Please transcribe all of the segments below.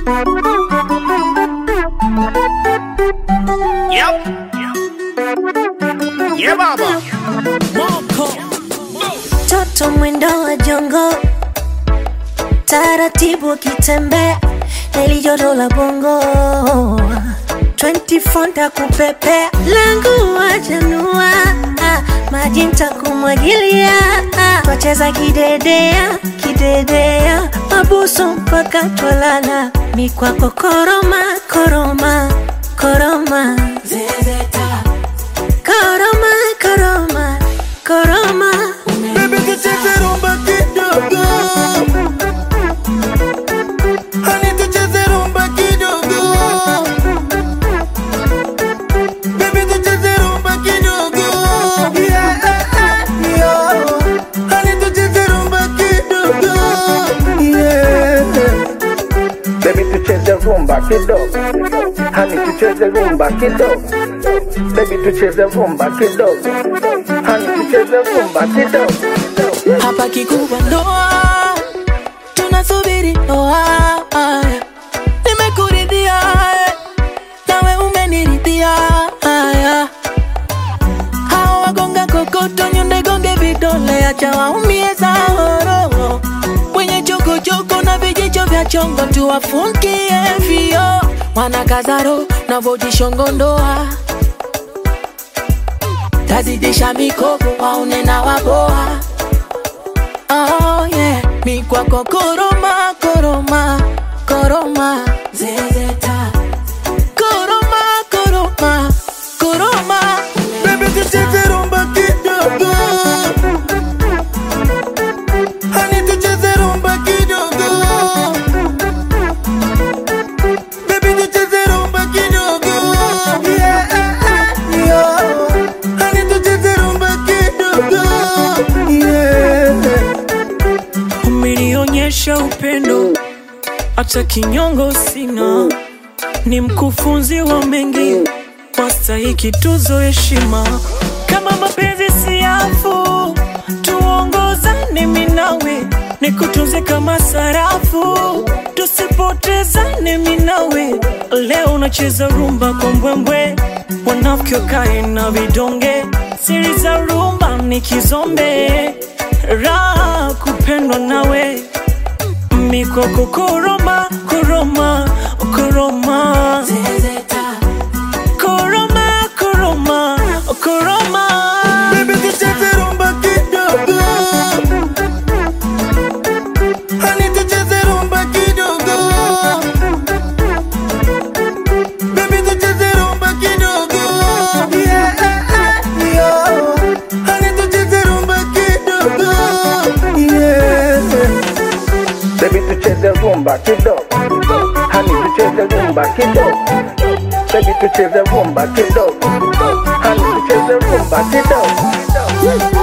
Yep. Yeah, baba. Toto mwendo wa jongo, taratibu akitembea, nelijoto la bongo 24 ntakupepea, langu wajanua, maji ntakumwagilia, twacheza kidedea kidedea, mabuso mpaka twalala, mikwako koroma koroma koroma zezeta koroma koroma koroma Baby tucheze rumba kidogo Honey tucheze rumba kidogo Baby tucheze rumba kidogo Yeah, yeah Honey tucheze rumba kidogo Yeah Baby tucheze rumba kidogo, hani tucheze rumba kidogo. Baby tucheze rumba kidogo, hani tucheze rumba kidogo. hapa kikubwa ndoa, tunasubiri ndoa. Nimekuridhia nawe umeniridhia. Haya, hao wagonga kokoto, nyonde gonge vidole, acha waumie zahoro. Wenye chokochoko na vijicho vya chongo, tuwafungie vio. Wanakazaro na vojishongo ndoa tazidisha mikopo waone na waboa Oh yeah, mi kwako koroma koroma koroma zezeta koroma koroma koroma Baby tucheze rumba kidogo Honey tucheze rumba kidogo Baby tucheze rumba kidogo Yeah, yeah Honey tucheze rumba kidogo Yeah umenionyesha upendo, hata kinyongo sina, ni mkufunzi wa mengi, wastahiki tuzo heshima. Kama mapenzi siafu, tuongozane mimi nawe, nikutunze kama sarafu, tusipotezane mimi nawe. Leo unacheza rumba kwa mbwembwe, wanafiki wakae na vidonge, siri za rumba ni kizombe, raha kupendwa nawe mikoko koroma koroma koroma zezeta koroma koroma koroma Baby tucheze rumba kidogo Honey tucheze rumba kidogo Baby tucheze rumba kidogo Yeah, yeah Honey tucheze rumba kidogo Yeah Baby tucheze rumba kidogo, hani tucheze rumba kidogo. Baby tucheze rumba kidogo, hani tucheze rumba kidogo.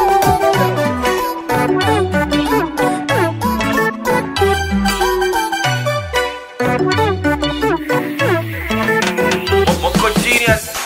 Moko genius.